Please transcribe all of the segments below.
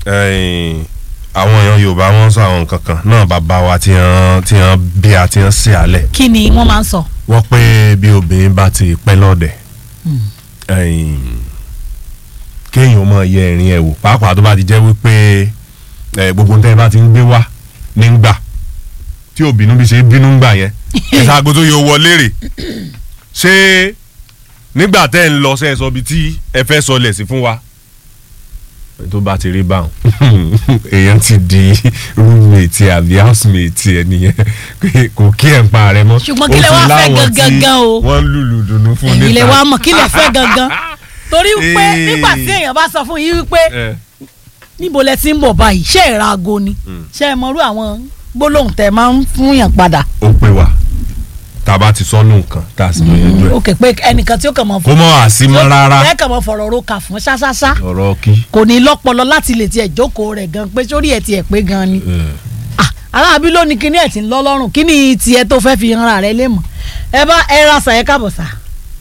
ẹ̀yìn, àwọn èèyàn yorùbá wọn sọ àwọn nǹkan kan náà bàbá wa tí wọ́n tí wọ́n bí a tí wọ́n ṣe alẹ̀ kí ni wọ́n máa ń sọ. wọ́n pé bí obìnrin bá ti pẹ́ lọ́dẹ̀ ẹ̀yìn, kéèyàn máa yẹ ẹ̀rín ẹ̀ wò pàápàá tó bá ti jẹ́ wípé ẹ̀, gbogbo nǹkan bá ti ń gbé wá nígbà tí òbínú bí ṣe bínú gbà yẹn ẹ̀sà àgbo tó yẹ wọlé rè ṣé nígbà tẹ́ ẹ̀ ń lọ sẹ́ ẹ sọ bí tí ẹ fẹ́ sọ lẹ̀ sí fún wa tó bá ti rí báwọn èèyàn ti di roommate àbí housemate ẹ nìyẹn pé kò kí ẹ̀ ń pa rẹ mọ́ Ṣùgbọ́n kí lẹ Ó wá ti fẹ́ láwọn tí gangan o? wọ́n lùlù dùnú fún ẹ̀yin lè níta. wá mọ̀ kí lè fẹ́ gangan torí pé Eh. nígbà tí èèyàn bá sọ fún yín wípé ẹ níbo lẹ ti ń bọ̀ báyìí ṣé ẹ ra aago ni ṣé ẹ mọ̀rú àwọn gbólóhùn tẹ máa ń fún yàn padà. ó pè wá tá a bá ti sọnù nǹkan tá a sì lọ yanjú ẹ ó kè pé ẹnìkan tí ó kàn mọ́ kó mọ́ àsímọ́ rárá ẹ kàn mọ́ fọ̀rọ̀ ro kà fún ṣáṣáṣá ọ̀rọ̀ kí. kò ní lọ́pọlọ láti lè tiẹ̀ jókòó rẹ̀ gan pé sórí ẹ̀ tiẹ̀ pé gan ni. Ah, aláàbí ló ní kíní ẹ̀ tí ń lọ lọ́rùn kíní tiẹ̀ tó fẹ́ fi hanra rẹ̀ lé mọ̀ ẹ bá ẹ ra sàyẹ káàbọ̀ sà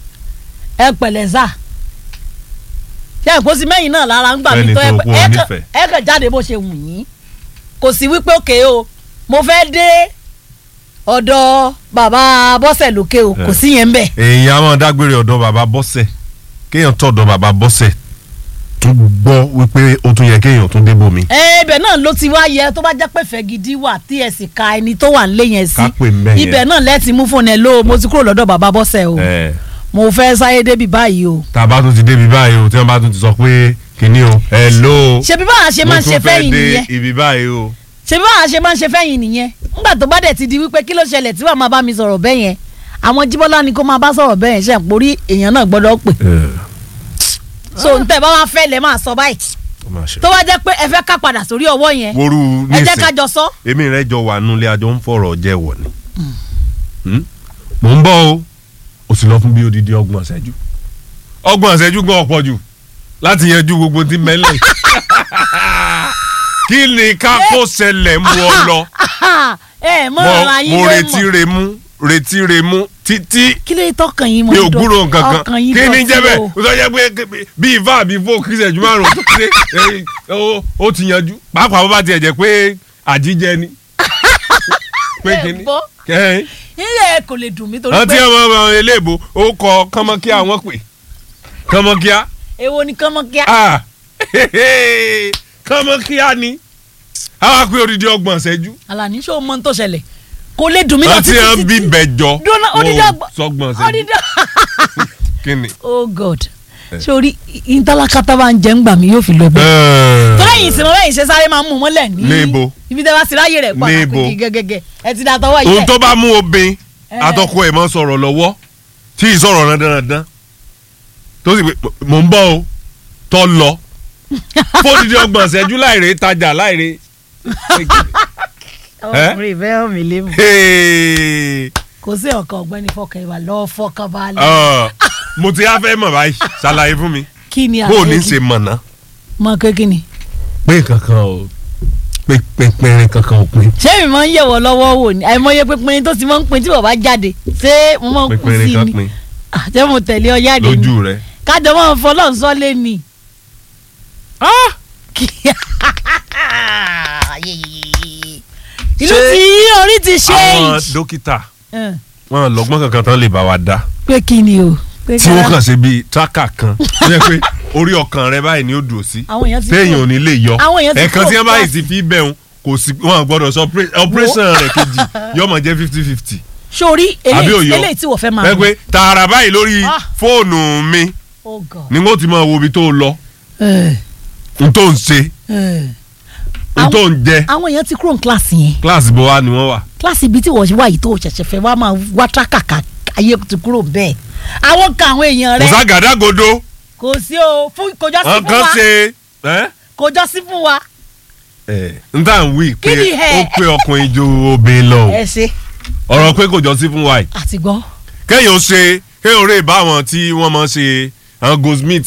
ẹ pẹ̀lẹ́ sà ṣé ẹ kó sí mẹ́yìn náà lára ń gbà mí Fẹ́ni tó ẹ tó pẹ́- kú ẹ kàn- onífẹ̀ẹ́. ẹ kàn jáde bó ṣe wù yín kò sí wípé òkè o mo fẹ́ dé ọ̀dọ̀ bàbá bọ́sẹ̀ lókè o kò Eh. sí yẹn ń bẹ̀. èèyàn á máa dágbére ọ̀dọ̀ bàbá bọ́sẹ̀ kéèyàn tọ̀dọ̀ bàbá bọ́sẹ̀ tún gbọ́ wípé ó tún yẹ kéèyàn tún débò mi. ẹ ibẹ̀ náà ló ti wá yẹ tó bá jẹ́ pé fẹ́ gidi wà tí ẹ sì ka ẹni tó wà nílé yẹn sí Ká pè ń bẹ̀ yẹn. ibẹ̀ náà lẹ́ẹ̀tì mú fóònù ẹ ló mo ti kúrò lọ́dọ̀ bàbá bọ́sẹ̀ o ẹ mo fẹ́ sáyé débi báyìí o tá a bá tún ti débi báyìí o tí wọ́n bá tún ti sọ pé kínní o ẹ ló o ṣebí báwa ṣe máa ń ṣe fẹ́yìn nìyẹn ibi báyìí o. ṣebí báwa ṣe máa ń ṣe fẹ́yìn nìyẹn ńgbà tó bá dẹ̀ ti di wípé kí ló ṣẹlẹ̀ tí wàá máa bá mi sọ̀rọ̀ bẹ́ẹ̀ yẹn àwọn jíbọ́lá ni kó máa bá sọ̀rọ̀ bẹ́ẹ̀ yẹn ṣe àpòrí èèyàn náà gbọ́dọ̀ pè so ntẹ̀ bá wá fẹ́ lẹ̀ máa sọ báyìí ó máa ṣe. tó bá jẹ́ pé ẹ fẹ́ ká padà sórí ọwọ́ yẹn woru ẹ jẹ́ nísìn ká jọ sọ èmi rẹ jọ wà nulẹ̀ àjọ ń fọ̀rọ̀ jẹ́wọ̀ ni. Hmm? mò ń bọ̀ o o sì lọ fún bí odidi ọgbọ̀n ṣẹ́jú ọgbọ̀n ṣẹ́jú gan ọ̀pọ̀ jù láti yanjú gbogbo tí mẹ́lẹ̀ kí ni ká kó ṣẹlẹ̀ mú ọ lọ ẹ mọ mo ọ̀rọ̀ ayé mo ló retí mọ̀ re mú retí re mú títí kí ló tọkàn yín mọ́ mi ò ìdọ̀- gbúrò nǹkan kan ọkàn yín kí ni dọ̀tí jẹ́ bẹ́ẹ̀ o. o sọ jẹ́ pé bí ifá àbí fó kí ìṣẹ́jú márùn-ún tó ṣe eh, ó- ó ti yanjú pàápàá bó bá tiẹ̀ jẹ́ pé àjíjẹ ni pé Ẹ kíní gbọ́. kẹ́hìn ilé kò lè dùn mí torí rántí pé ọmọ ọmọ eléèbó ó kọ kánmọ́kíá wọn pè kánmọ́kíá èwo ni kánmọ́kíá ah kánmọ́kíá ni àwọn akpé odidi ọgbọ̀n ṣẹ́jú Àlàní ṣé o mọ ohun tó ṣẹlẹ̀ kò lè dùn mí lọ rántí títí wọn bí títí bẹjọ Dúró, odidi wọn ò ọgbọ̀n- sọgbọ̀n ṣẹ́jú odidi kíni. oh god sórí ìntàlákàtà bá ń jẹ́ ń gbà mí yóò fi lọ bẹ́ẹ̀. tó lẹ́yìn ìsinmi lẹ́yìn ṣe sáré máa ń mú mọ́lẹ̀ ní. Níbo? ibi tẹ́ bá ti ráyè rẹ̀ pàtàkì Níbo? gẹ́gẹ́gẹ́ ẹ ti da tọwọ́ yìí. ohun tó bá mú obìn Eh. atọ́kọ ẹ̀ máa ń sọ̀rọ̀ lọ́wọ́ tí ì sọ̀rọ̀ dandan tó sì pé mò ń bọ̀ o tọ́ lọ fódìdí ọgbọ̀n ṣẹ́jú láìrè tajà láìrè. ọkùnrin ìfẹ́ hàn mí lé mu. Hey. kò sí ọ̀kan ọ̀gbẹ́ni fọkàn ìwà lọ́ọ́ fọkàn balẹ̀. Ah, mo ti á fẹ́ mọ̀ báyìí ṣàlàyé fún mi kí ni bó o ní àlejò? ṣe mọ̀ ná. mọ kékeré ni. pé kankan o pé pínpín kankan ò pín ṣé mi máa ń yẹ̀wọ̀ lọ́wọ́ wò ni àìmọye pínpín tó ti máa ń pin tí bàbá jáde ṣé mo máa ń kú pínpín sí kan ni pín Ah, ṣé mo tẹ̀lé ọ jáde ni lójú rẹ. kájọ máa ń fọlọ́ sọ́lé ni. Kí- ìlú Ṣé tí orí ti ṣe àwọn dókítà wọn lọ́gbọ́n kankan tán lè bá wa dá pé kí ni o. pé tí wọ́n ká- kàn ṣe bíi tíráka kan tó yẹ pé orí ọkàn rẹ báyìí ni ó dùn sí àwọn èèyàn ti téèyàn ò ní lè yọ Àwọn èèyàn ti ẹ̀ẹ̀kan kúrò tí wọ́n bá yìí kíláàsì. ti fi bẹ̀rùn kò sí wọn gbọ́dọ̀ sọ pé operation rẹ̀ kejì yọmọ jẹ́ fifty fifty sórí àbí eléyìí òyọ eléyìí tí wọ́n fẹ́ máa ẹ pé tààrà báyìí lórí Ah. fóònù mi oh god. ni wọ́n ti máa wo ibi tó lọ Eh, n tó ń ṣe eh. n tó ń jẹ àwọn èèyàn ti kúrò ní kíláàsì yẹn kíláàsì bó wá ni wọ́n wà. kíláàsì ibi tí wọ́n wá yìí tó ṣẹ̀ṣẹ̀ fẹ́ wá máa wá tírákàkà ayé ti kúrò bẹ́ẹ̀ àwọn kan àwọn èèyàn kò rẹ sá gàdágodo kò sí o fún kò jọ sí wọn fún kàn wa ṣe ẹ́ kò jọ sí fún wa n tà ń wí pé Kí ni ẹ? ó pé ọkùnrin ju obìnrin lọ o ẹ ṣe ọ̀rọ̀ pé kò jọ sí fún wa yìí àti gbọ́ kéèyàn ó ṣe kéèyàn ó rè bá àwọn tí wọ́n máa ń ṣe àwọn goldsmith